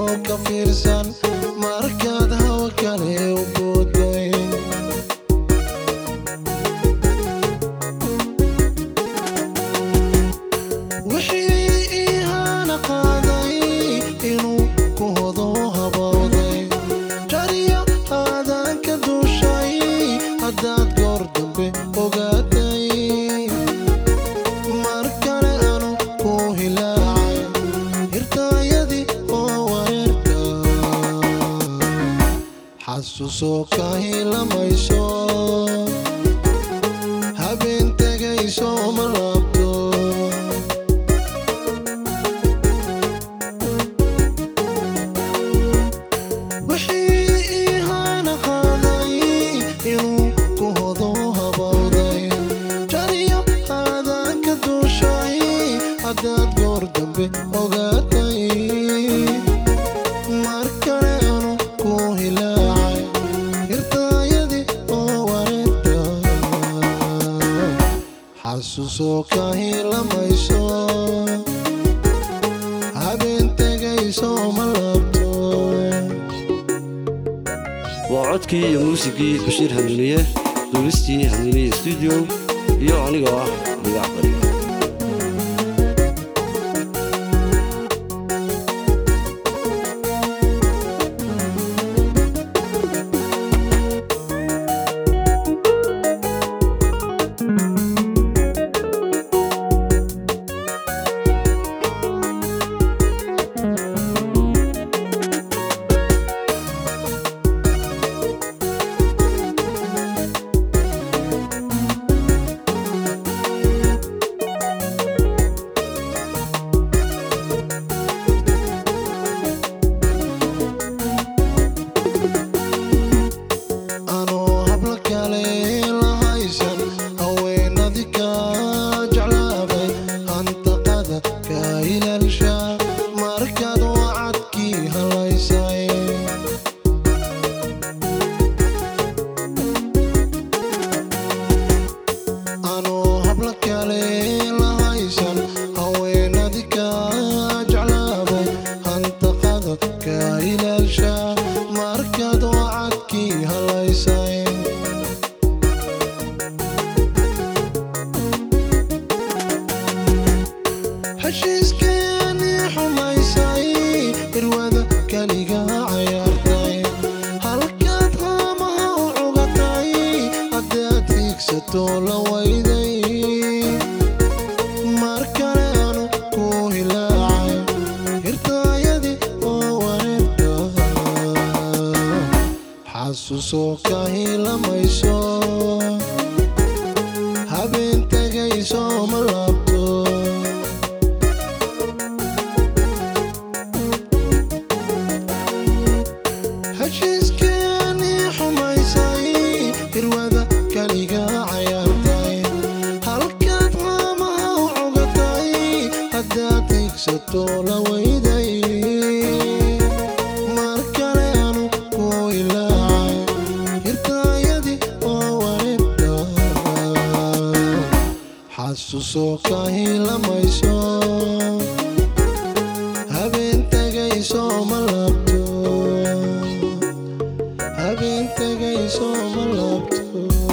oo ka fiirsan markaad hawa kale u booday wixii ii hana qaaday inuu ku hodo habowday jariyo aadaan ka duushay haddaad goor dambe ogaatay mar kale anu ku hilaacay hirtaayadii oo wareerka xasuusoo ka hilamayso habeen tegayso ma laabto wixii ii hana qaaday inuu ku hodo habowday jariyo aadaan ka duushay haddaad goor dambe ogaatay mar kale anu ku hilaacay hirtaayadii oo wareerta xasuusoo ka hilamayso habeen tegayso ma laabto waa codkii iyo muusigii bashiir hanuuniye duulistii hanuuniye stuudio iyo anigoo ah magac bari anoo habla kale la haysan haweenadi ka jeclaaday hantaqada ka ilaalsha markaad wacadkii halaysay anoo habla kale la haysan haweenadi ka jeclaaday hantaqada ka ilaalsha markaad wacadkii halaysay heshiiskeenii xumaysay irwada keliga cayaartay halkaad haamaha u cugatay haddaad hiigsato la wayday mar kale anu ku hilaacay hirtaayadii oo wareerka xasuusoo ka hilamayso habeen tegayso ma laabto heshiiskeenii xumaysay irwada keliga cayaartay halkaad haamaha u cugatay haddaad hiigsato la wayday mar kale anu ku ilaacay hirtaayadii oo wareerka xasuusoo ka hilamayso habeen tegayso ma laabto habeen tegayso ma laabto